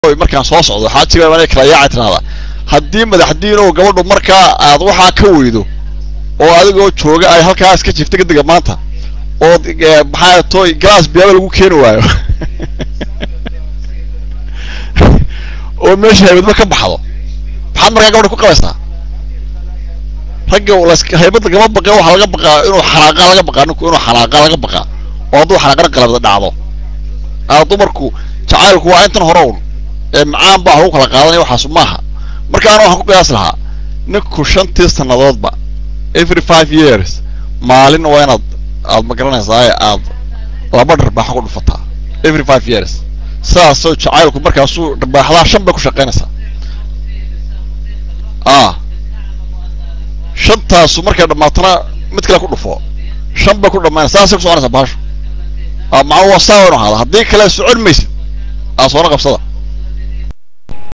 markaan soo socdo xaajiga baan kala yaaca tirahdaa haddii madaxdiin oo gabadhu markaa aad waxaa ka weydo oo adigoo jooga ay halkaas ka jirta kadega maanta ood maxaa toy galaas biyaaba lagu keeni waayo oo meesha haybadba ka baxdo maxaad markaa gabadha ku qabaysaa ragga las haybad lagama baqa waxaa laga baqaa inuu xalaaqa laga baqaa ninku inuu xalaaqa laga baqaa oo hadduu xalaaqana qalabda dhacdo aa dumarku jacaylku waa intan hore un ee macaan baa lagu kala qaadanaya waxaas maaha marka ana waxaan ku qiyaas lahaa ninku shantii sannadoodba every five years maalin waa inaad aad ma garanaysaa aad laba dharbaaxo ku dhufataa every five years sidaasoo jacaylku markaasuu dharbaaxdaa shan bay ku shaqaynaysaa ah shantaasu markay dhammaatana mid kale ku dhufo shan bay ku dhamaynaysa saasay ku soconaysaa baashu macnuu waa saa inu ahaada haddii kale socon maysid aa soona qabsada